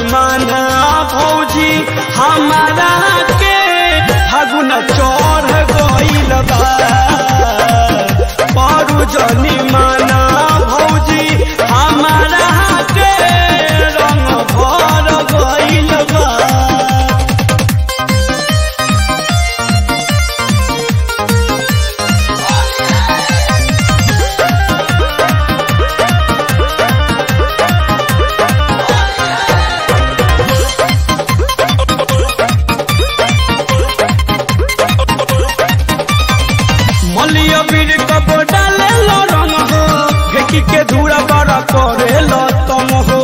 माना भौजी हमारा के फागुन चढ़ गईल बा पारू जनी माना भौजी हमारा के रंग भर गईल बा मलिया बीर कब डाले लो रंग हो फेंकी के धूड़ा बड़ा करे लो तम हो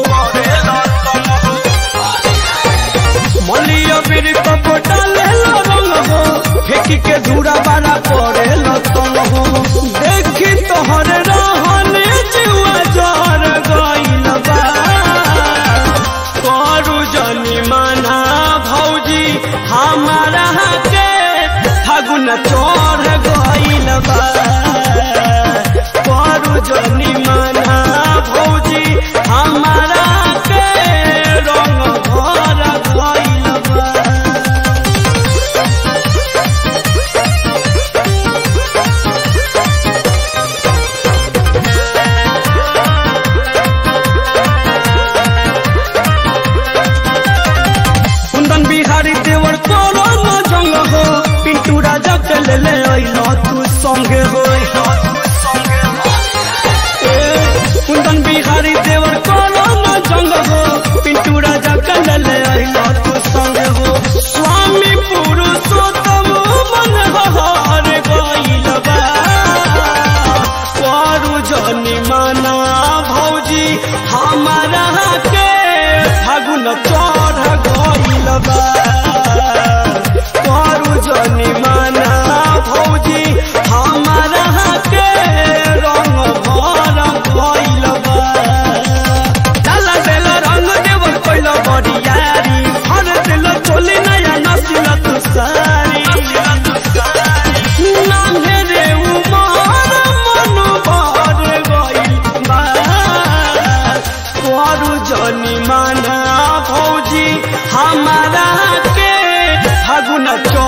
मलिया बीर कब डाले लो रंग हो फेंकी के धूड़ा बड़ा करे लो तम हो देखी तोहर रहने जुआ जर गईल बा करू जनी माना भौजी हमारा के फागुन चढ़ गईल बा करू जनी माना भौजी हमारा के रंग भर गईल बा कुंदन बिहारी देवर तोरो न जंग हो पिंटू राजा के ले ले अइलो तू संगे हो ए, कुंदन बिहारी देवर तोरो न जंग हो पिंटू राजा के ले ले अइलो तू संगे हो स्वामी पुरुषोत्तम मन हर गइल बा करू जनी माना भौजी हमारा के फागुन चढ़ गइल बा करू जनी माना भौजी हमारा के रंग भर गइल बा डाला देल रंग देवर कइल बरियारी हर दिल चोली नया नसिल तू सारी नान्हे रे उमर मन भर गइल बा करू जनी माना भौजी हमारा के फागुन चढ़